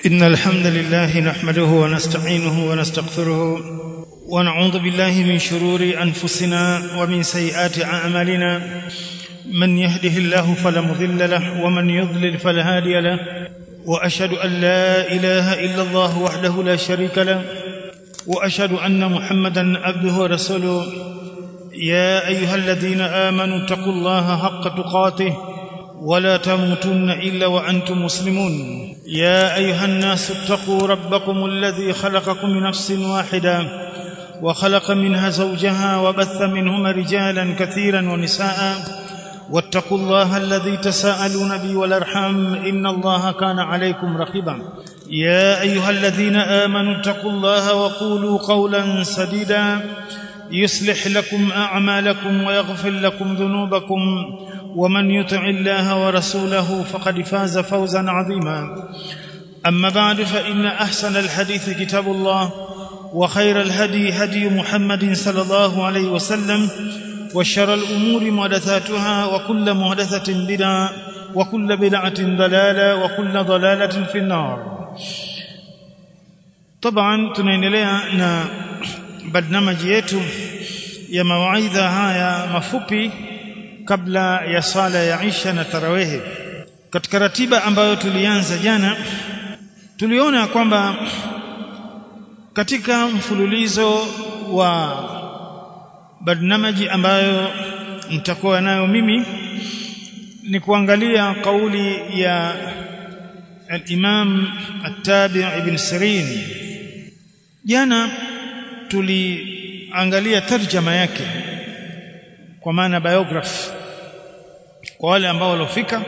إن الحمد لله نحمده ونستعينه ونستغفره ونعوذ بالله من شرور أنفسنا ومن سيئات أعمالنا من يهده الله فلا مضل له ومن يضلل فلا هادي له وأشهد أن لا إله إلا الله وحده لا شريك له وأشهد أن محمدا عبده ورسوله يا أيها الذين آمنوا اتقوا الله حق تقاته ولا تموتن إلا وأنتم مسلمون يا أيها الناس اتقوا ربكم الذي خلقكم من نفس واحدة وخلق منها زوجها وبث منهما رجالا كثيرا ونساء واتقوا الله الذي تساءلون به والارحام ان الله كان عليكم رقيبا يا ايها الذين امنوا اتقوا الله وقولوا قولا سديدا يصلح لكم اعمالكم ويغفر لكم ذنوبكم ومن يطع الله ورسوله فقد فاز فوزا عظيما اما بعد فان احسن الحديث كتاب الله وخير الهدي هدي محمد صلى الله عليه وسلم وشر الأمور محدثاتها وكل محدثة بدعة وكل بدعة ضلالة وكل ضلالة في النار طبعا tunaendelea na barnamaji yetu ya mawaidha haya mafupi kabla ya sala ya Isha na tarawehe katika ratiba ambayo tulianza jana tuliona kwamba katika mfululizo wa barnamaji ambayo nitakuwa nayo mimi ni kuangalia kauli ya al-Imam At-Tabi' Ibn Sirin jana tuliangalia tarjama yake kwa maana biography kwa wale ambao waliofika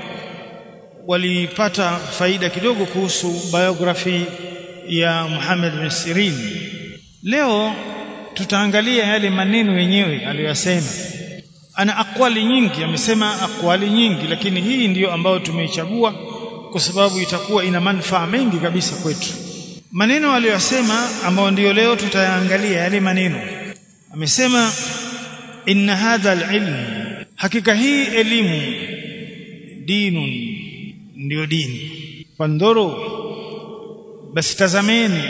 walipata faida kidogo kuhusu biography ya Muhammad bin Sirin leo tutaangalia yale maneno yenyewe aliyosema ana akwali nyingi amesema akwali nyingi lakini hii ndiyo ambayo tumeichagua kwa sababu itakuwa ina manufaa mengi kabisa kwetu maneno aliyosema ambayo ndiyo leo tutayaangalia yale maneno amesema inna hadha alilm hakika hii elimu dinun ndiyo dini fandhuru basi tazameni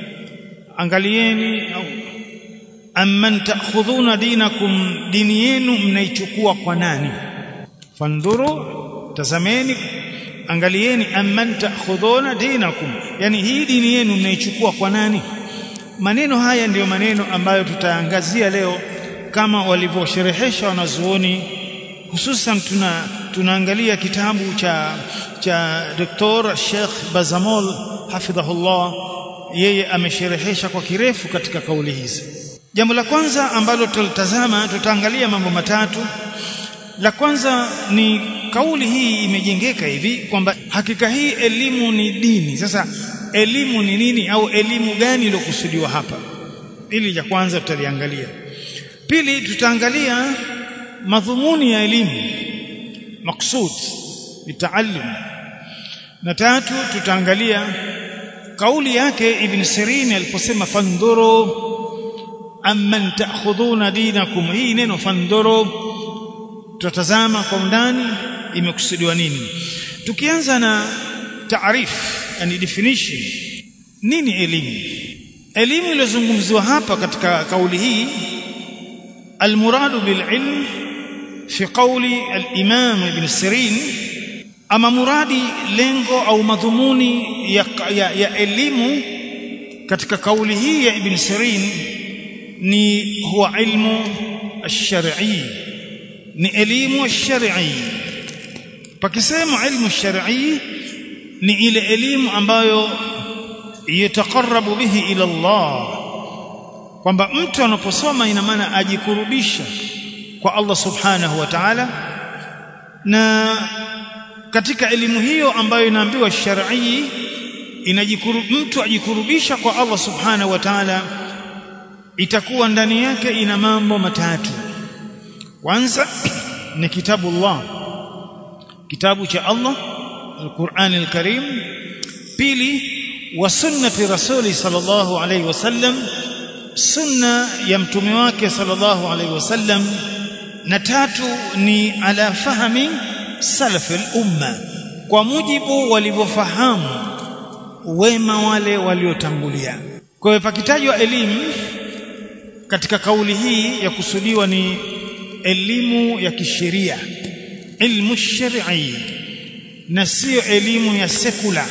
angalieni au amman ta'khudhuna dinakum dini yenu mnaichukua kwa nani fandhuru tazameni angalieni amman ta'khudhuna dinakum yani hii dini yenu mnaichukua kwa nani maneno haya ndiyo maneno ambayo tutaangazia leo kama walivyosherehesha wanazuoni hususan tuna tunaangalia kitabu cha cha Dr. Sheikh Bazamol hafidhahullah yeye amesherehesha kwa kirefu katika kauli hizi Jambo la kwanza ambalo tutalitazama tutaangalia mambo matatu. La kwanza ni kauli hii imejengeka hivi kwamba hakika hii elimu ni dini. Sasa elimu ni nini au elimu gani iliyokusudiwa hapa? Ili la kwanza tutaliangalia. Pili tutaangalia madhumuni ya elimu maksud bitaalum. Na tatu tutaangalia kauli yake Ibn Sirin aliposema fandhuru amman ta'khudhuna dinakum hii neno fandhuru tutatazama kwa undani imekusudiwa nini tukianza na taarif yani definition nini elimu elimu iliyozungumziwa hapa katika kauli hii almuradu bililm fi qawli al-imam ibn sirin ama muradi lengo au madhumuni ya, ya, ya elimu katika kauli hii ya ibn sirin ni huwa ilmu ash-shar'i ni elimu ash-shar'i pakisema ilmu ash-shar'i ni ile elimu ambayo yataqarrabu bihi ila Allah kwamba mtu anaposoma ina maana ajikurubisha kwa Allah subhanahu wa ta'ala na katika elimu hiyo ambayo inaambiwa shar'i inajikuru mtu ajikurubisha kwa Allah subhanahu wa ta'ala itakuwa ndani yake ina mambo matatu kwanza ni kitabu Allah kitabu cha Allah al-Qur'an al-Karim pili wa sunnati rasuli sallallahu alayhi wasallam sunna ya mtume wake sallallahu alayhi wasallam na tatu ni ala fahmi salaf al-umma kwa mujibu walivyofahamu wema wale waliotangulia kwa hiyo pakitajwa elimu katika kauli hii ya kusudiwa ni elimu ya kisheria ilmu shar'i na sio elimu ya sekula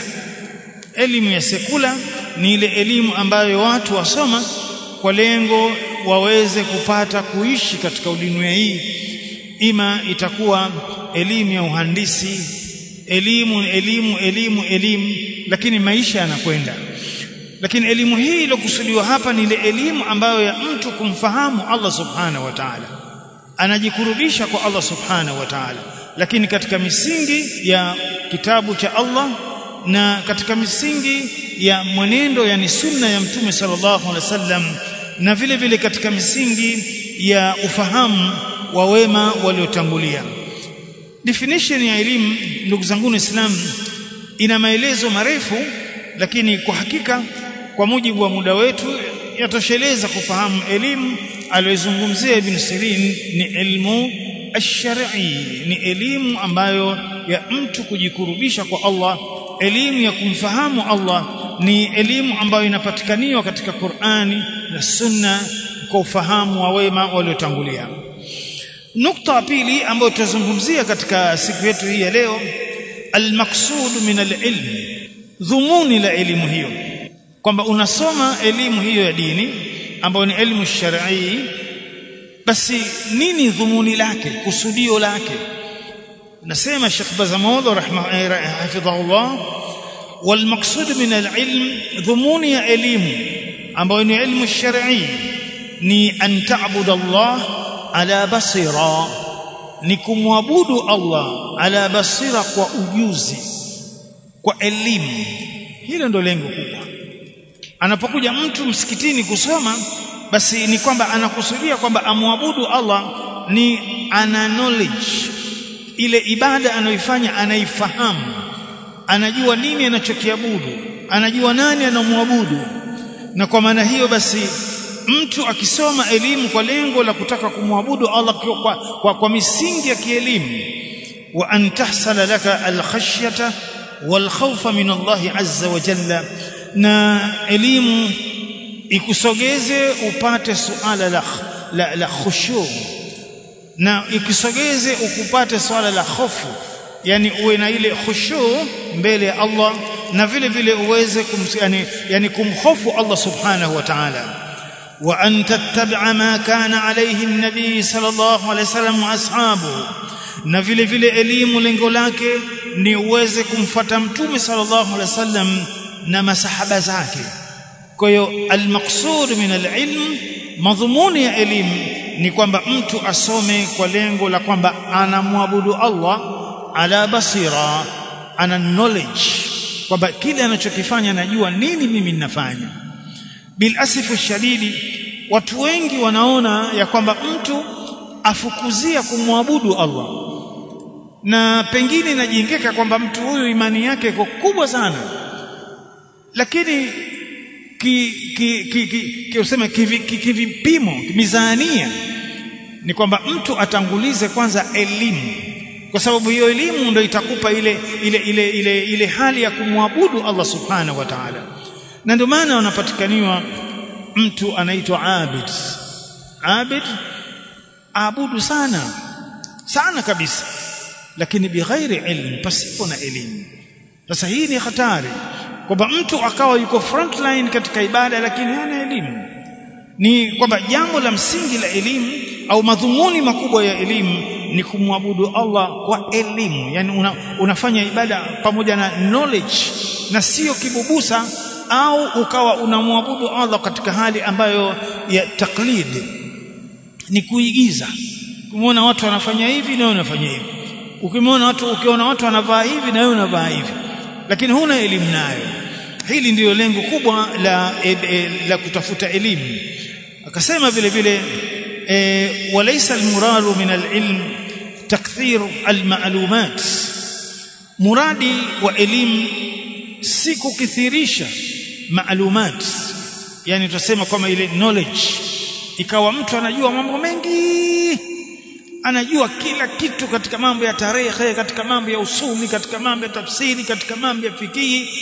elimu ya sekula ni ile elimu ambayo watu wasoma kwa lengo waweze kupata kuishi katika dunia hii ima itakuwa elimu ya uhandisi elimu elimu elimu elimu lakini maisha yanakwenda lakini elimu hii iliyokusudiwa hapa ni ile elimu ambayo ya mtu kumfahamu Allah subhanahu wa ta'ala anajikurubisha kwa Allah subhanahu wa ta'ala lakini katika misingi ya kitabu cha Allah na katika misingi ya mwenendo yani sunna ya mtume sallallahu alaihi wasallam na vile vile katika misingi ya ufahamu wa wema waliotangulia definition ya elimu ndugu zangu Islam ina maelezo marefu lakini kwa hakika kwa mujibu wa muda wetu yatosheleza kufahamu elimu aliyozungumzia Ibn Sirin ni elimu ash-shar'i ni elimu ambayo ya mtu kujikurubisha kwa Allah elimu ya kumfahamu Allah ni elimu ambayo inapatikaniwa katika Qur'ani na Sunna kwa ufahamu wa wema waliotangulia nukta pili ambayo tutazungumzia katika siku yetu hii ya leo al-maqsud min al-ilm dhumuni la elimu hiyo kwamba unasoma elimu hiyo ya dini ambayo ni elimu shar'i basi nini dhumuni lake kusudio lake nasema Sheikh Bazamud rahimahullah والمقصود من العلم ضمون ya elimu ambayo ni elimu shar'i ni an ta'budu Allah ala basira ni kumwabudu Allah ala basira kwa ujuzi kwa elimu hilo ndo lengo kubwa anapokuja mtu msikitini kusoma basi ni kwamba anakusudia kwamba amwabudu Allah ni ana knowledge ile ibada anayoifanya anaifahamu anajua nini anachokiabudu anajua nani anamwabudu na kwa maana hiyo basi mtu akisoma elimu kwa lengo la kutaka kumwabudu Allah kwa, kwa, kwa misingi ya kielimu wa an tahsala laka alkhashyata walkhawfa min Allah azza wa jalla na elimu ikusogeze upate suala la, la, la khushu na ikisogeze ukupate swala la hofu yani uwe na ile khushu mbele ya Allah na vile vile uweze kum, yani, yani kumhofu Allah subhanahu wa ta'ala wa an tattabi'a ma kana alayhi an-nabi sallallahu alayhi wasallam wa ashabu na vile vile elimu lengo lake ni uweze kumfata mtume sallallahu alayhi wasallam na masahaba zake kwa hiyo al-maqsud min al-ilm madhumuni ya elimu ni kwamba mtu asome kwa lengo la kwamba anamwabudu Allah ala basira ana knowledge kwamba kile anachokifanya najua nini mimi ninafanya bil asifu shadidi watu wengi wanaona ya kwamba mtu afukuzia kumwabudu Allah na pengine inajengeka kwamba mtu huyu imani yake iko kubwa sana lakini ki ki ki, ki, ki useme kivipimo ki, ki mizania ni kwamba mtu atangulize kwanza elimu kwa sababu hiyo elimu ndio itakupa ile ile ile ile ile hali ya kumwabudu Allah subhanahu wa ta'ala na ndio maana wanapatikaniwa mtu anaitwa abid abid abudu sana sana kabisa lakini bighairi ilm pasipo na elimu sasa hii ni hatari kwamba mtu akawa yuko frontline katika ibada lakini hana elimu ni kwamba jambo la msingi la elimu au madhumuni makubwa ya elimu ni kumwabudu Allah kwa elimu yani una, unafanya ibada pamoja na knowledge na sio kibubusa au ukawa unamwabudu Allah katika hali ambayo ya taklid ni kuigiza kumwona watu wanafanya hivi na wewe unafanya hivi ukimwona watu ukiona watu wanavaa hivi na wewe unavaa hivi lakini huna elimu nayo hili ndiyo lengo kubwa la e, e, la kutafuta elimu akasema vile vile e, walaysa almuradu min alilm takthir almalumat muradi wa elimu si kukithirisha maalumat yani tutasema kama ile knowledge ikawa mtu anajua mambo mengi anajua kila kitu katika mambo ya tarehe katika mambo ya usuli katika mambo ya tafsiri katika mambo ya fikihi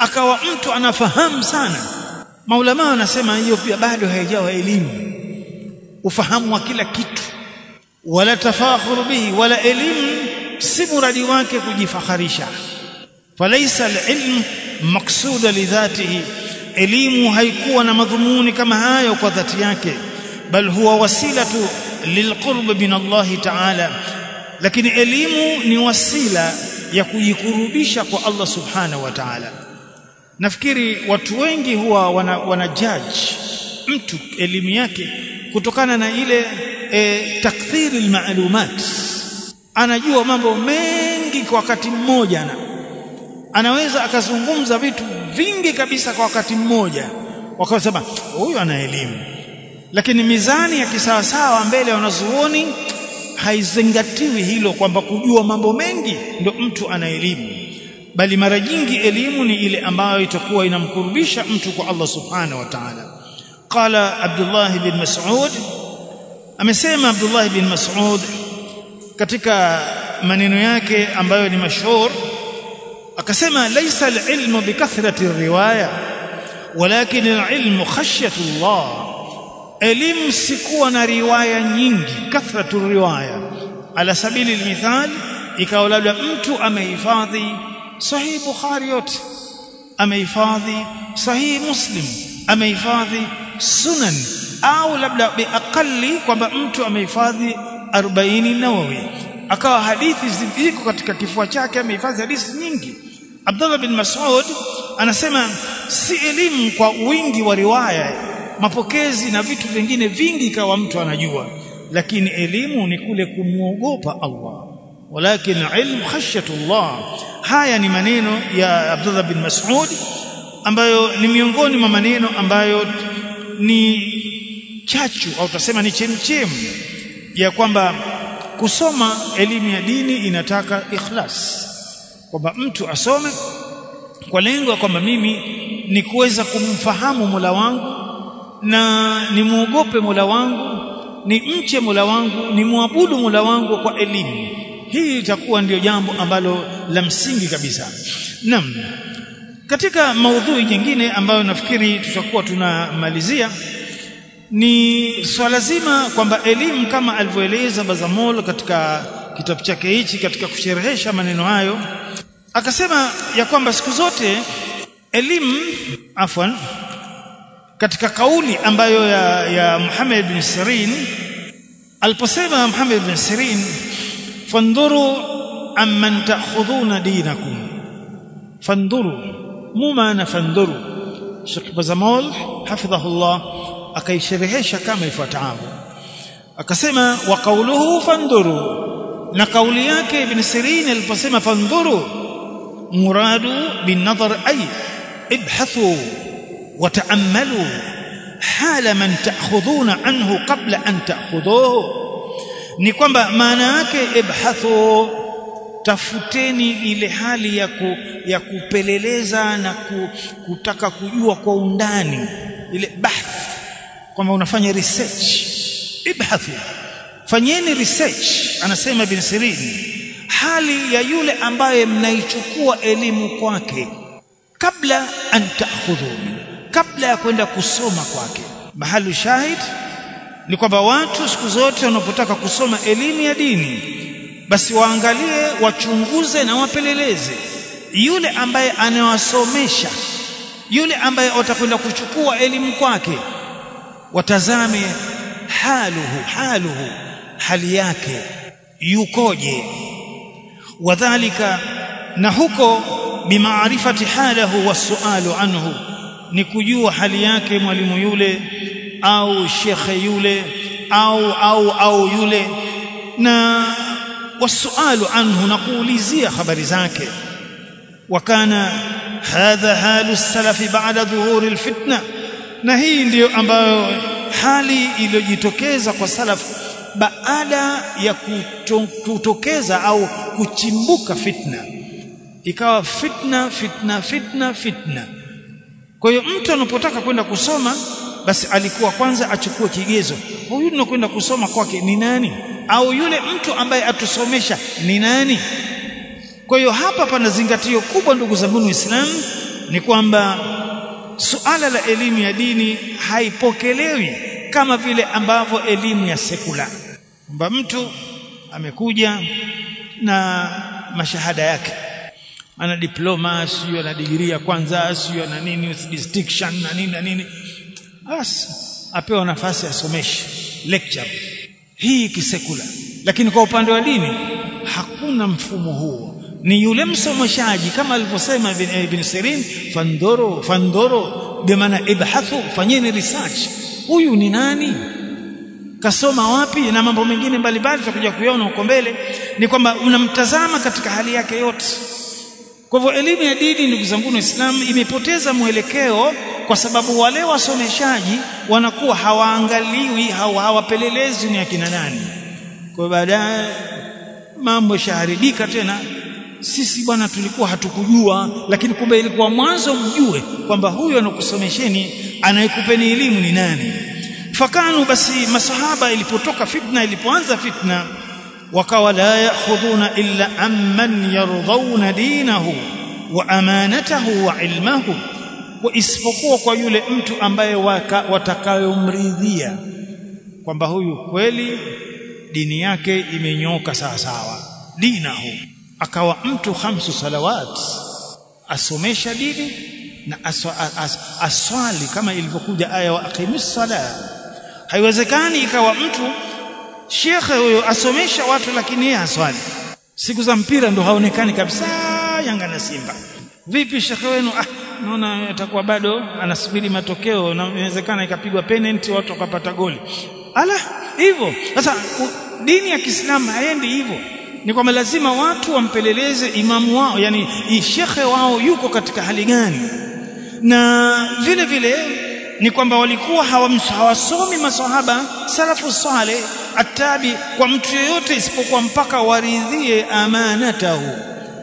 akawa mtu anafahamu sana maulama wanasema hiyo pia bado haijawa elimu ufahamu wa kila kitu wala tafakhuru bihi wala elimu si muradi wake kujifakharisha falaisa alilm maksuda lidhatihi elimu haikuwa na madhumuni kama hayo kwa dhati yake bal huwa wasilatu lilqurb min Allah ta'ala lakini elimu ni wasila ya kujikurubisha kwa Allah subhanahu wa ta'ala nafikiri watu wengi huwa wana, wana judge mtu elimu yake kutokana na ile e, takthiri almalumat anajua mambo mengi kwa wakati mmoja na anaweza akazungumza vitu vingi kabisa kwa wakati mmoja wakasema huyu ana elimu lakini mizani ya kisawasawa mbele wanazuoni haizingatiwi hilo kwamba kujua mambo mengi ndio mtu ana elimu bali mara nyingi elimu ni ile ambayo itakuwa inamkurubisha mtu kwa Allah subhanahu wa ta'ala qala Abdullah bin Mas'ud amesema Abdullah bin Mas'ud katika maneno yake ambayo ni mashhur akasema laysa al-ilmu bikathrati riwaya walakin al-ilmu khashyatu Allah elimu sikuwa na riwaya nyingi kathratu riwaya ala sabili al-mithal ikawa labda mtu amehifadhi sahih bukhari yote amehifadhi sahih muslim amehifadhi sunan au labda biaqali kwamba mtu amehifadhi 40 nawawi akawa hadithi ziko katika kifua chake amehifadhi hadithi nyingi Abdullah bin Mas'ud anasema si elimu kwa wingi wa riwaya mapokezi na vitu vingine vingi kawa mtu anajua lakini elimu ni kule kumwogopa Allah walakin ilmu khashyatullah haya ni maneno ya Abdullah bin Mas'ud ambayo ni miongoni mwa maneno ambayo ni chachu au tutasema ni chemchem ya kwamba kusoma elimu ya dini inataka ikhlas kwamba mtu asome kwa lengo kwamba mimi ni kuweza kumfahamu Mola wangu na nimuogope Mola wangu ni mche Mola wangu ni muabudu Mola wangu kwa elimu hii itakuwa ndio jambo ambalo la msingi kabisa naam katika maudhui nyingine ambayo nafikiri tutakuwa tunamalizia ni swala zima kwamba elimu kama alivyoeleza Bazamol katika kitabu chake hichi katika kusherehesha maneno hayo akasema ya kwamba siku zote elimu afwan katika kauli ambayo ya, ya Muhammad bin Sirin aliposema Muhammad bin Sirin fandhuru amman ta'khudhuna dinakum fandhuru mu maana fandhuru Sheikh Bazamol hafidhahullah akaisherehesha kama ifuatavyo akasema wa qawluhu fandhuru na kauli yake ibn Sirin aliposema fandhuru muradu bin nadhar ay ibhathu وتأملوا حال من تأخذون عنه قبل أن تأخذوه ni kwamba maana yake ibhathu tafuteni ile hali ya, ku, ya kupeleleza na ku, kutaka kujua kwa undani ile bahth kwamba unafanya research ibhathu fanyeni research anasema bin Sirin hali ya yule ambaye mnaichukua elimu kwake kabla an ta'khudhu kabla ya kwenda kusoma kwake mahali shahid ni kwamba watu siku zote wanapotaka kusoma elimu ya dini basi waangalie wachunguze na wapeleleze yule ambaye anawasomesha yule ambaye watakwenda kuchukua elimu kwake watazame haluhu haluhu hali yake yukoje wadhālika na huko bimaarifati halahu wasualu anhu ni kujua hali yake mwalimu yule au shekhe yule au au au yule na wasualu anhu na kuulizia habari zake wakana hadha halu salafi baada dhuhuri alfitna na hii ndiyo ambayo hali iliyojitokeza kwa salafu baada ya kutokeza au kuchimbuka fitna ikawa fitna fitna fitna fitna kwa hiyo mtu anapotaka kwenda kusoma basi alikuwa kwanza achukue kigezo huyu tunakwenda kusoma kwake ni nani au yule mtu ambaye atusomesha ni nani kwa hiyo hapa pana zingatio kubwa ndugu zangu Waislamu ni kwamba suala la elimu ya dini haipokelewi kama vile ambavyo elimu ya sekula kwamba mtu amekuja na mashahada yake ana diploma sio ana digrii ya kwanza sio ana nini with distinction na nini na nini basi apewa nafasi asomeshe lecture hii kisekula lakini kwa upande wa dini hakuna mfumo huo ni yule msomeshaji kama alivyosema ibn Sirin fandoro fandoro bimaana ibhathu fanyeni research huyu ni nani kasoma wapi na mambo mengine mbalimbali tutakuja kuyaona huko mbele ni kwamba unamtazama katika hali yake yote kwa hivyo elimu ya dini ndugu zangu Waislamu imepoteza mwelekeo kwa sababu wale wasomeshaji wanakuwa hawaangaliwi hawapelelezi ni akina nani kwa baadaye mambo shaharibika tena sisi bwana tulikuwa hatukujua lakini kumbe ilikuwa mwanzo mjue kwamba huyo anakusomesheni anayekupeni elimu ni nani fakanu basi masahaba ilipotoka fitna ilipoanza fitna wakawa la ya'khuduna illa amman yardhauna dinahu wa amanatahu wa ilmahu wa isipokuwa kwa yule mtu ambaye watakayomridhia kwamba huyu kweli dini yake imenyoka sawa sawa dinahu akawa mtu khamsu salawat asomesha dini na aswa, as, aswali kama ilivyokuja aya wa aqimis sala haiwezekani ikawa mtu shekhe huyo asomesha watu lakini yeye aswali siku za mpira ndo haonekani kabisa Yanga na Simba vipi shekhe wenu ah naona atakuwa bado anasubiri matokeo na inawezekana ikapigwa penalty watu wakapata goli ala hivyo sasa dini ya Kiislamu haendi hivyo ni kwamba lazima watu wampeleleze imamu wao yani shekhe wao yuko katika hali gani na vile vile ni kwamba walikuwa hawasomi maswahaba salafu saleh atabi kwa mtu yeyote isipokuwa mpaka waridhie amanatahu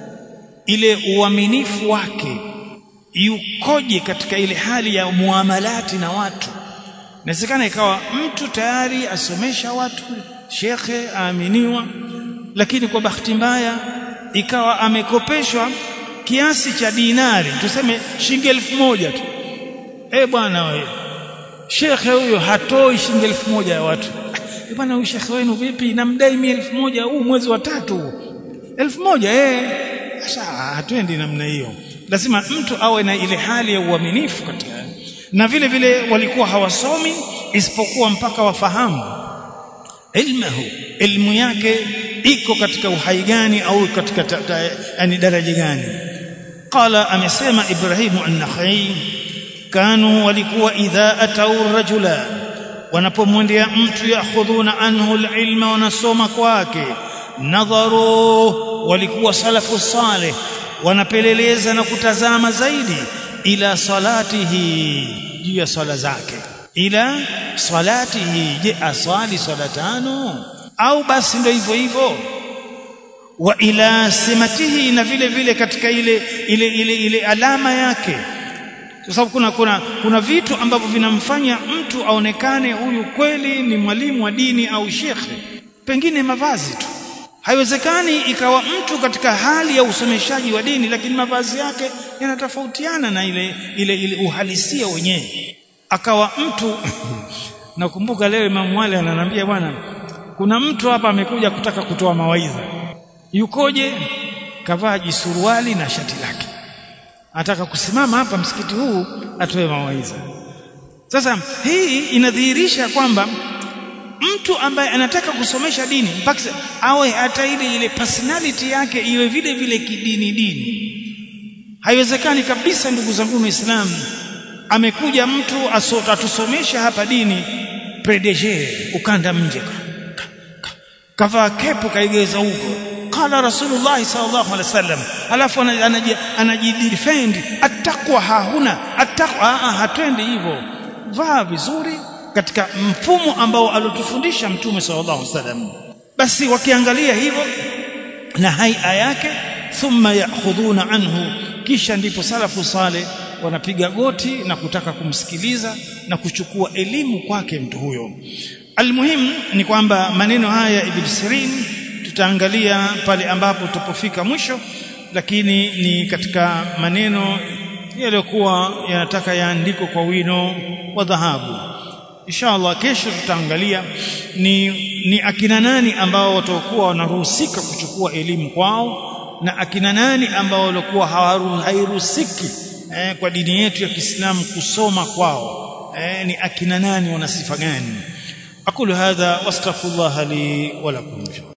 ile uaminifu wake yukoje katika ile hali ya muamalati na watu inawezekana ikawa mtu tayari asomesha watu shekhe aaminiwa lakini kwa bahati mbaya ikawa amekopeshwa kiasi cha dinari tuseme shilingi elfu moja tu eh bwana wewe shekhe huyo hatoi shilingi elfu moja ya watu eh bwana huyu shekhe wenu vipi namdai mimi elfu moja huu mwezi wa tatu elfu moja eh sasa hatuendi namna hiyo lazima mtu awe na ile hali ya uaminifu katika na vile vile walikuwa hawasomi isipokuwa mpaka wafahamu ilmuhu ilmu yake iko katika uhai gani au katika yani daraja gani qala amesema ibrahimu an-nakhai kanu walikuwa idha atau rajula wanapomwendea mtu yakhudhuna anhu al-ilma wanasoma kwake nadharu walikuwa salafu salih wanapeleleza na kutazama zaidi ila salatihi juu ya swala zake ila salatihi je aswali swala tano au basi ndio hivyo hivyo wa ila simatihi na vile vile katika ile ile ile, ile alama yake kwa sababu kuna kuna kuna vitu ambavyo vinamfanya mtu aonekane huyu kweli ni mwalimu wa dini au shekhe pengine mavazi tu haiwezekani ikawa mtu katika hali ya usomeshaji wa dini lakini mavazi yake yanatofautiana na ile ile ile uhalisia wenyewe akawa mtu nakumbuka leo Imam Wale ananiambia bwana kuna mtu hapa amekuja kutaka kutoa mawaidha yukoje kavaa jisuruali na shati lake anataka kusimama hapa msikiti huu atoe mawaidha sasa hii inadhihirisha kwamba mtu ambaye anataka kusomesha dini mpaka awe hata ile ile personality yake iwe vile vile kidini dini haiwezekani kabisa ndugu zangu waislamu amekuja mtu atusomesha hapa dini predeje ukanda mje kavaa kepu kaigeza huko qala rasulullah sallallahu alaihi wasallam alafu anajidefend attaqwa hahuna attaqwa hatwendi hivyo vaa vizuri katika mfumo ambao alotufundisha mtume sallallahu alaihi wasallam basi wakiangalia hivyo na haia yake thumma ya'khudhuna anhu kisha ndipo salafu sale wanapiga goti na kutaka kumsikiliza na kuchukua elimu kwake mtu huyo almuhim ni kwamba maneno haya ibn Sirin tutaangalia pale ambapo tupofika mwisho lakini ni katika maneno yaliokuwa yanataka yaandikwe kwa wino wa dhahabu inshallah kesho tutaangalia ni ni akina nani ambao watakuwa wanaruhusika kuchukua elimu kwao na akina nani ambao walikuwa hairuhusiki eh, kwa dini yetu ya Kiislamu kusoma kwao eh, ni akina nani wana sifa gani aqulu hadha wastaghfirullah li wa lakum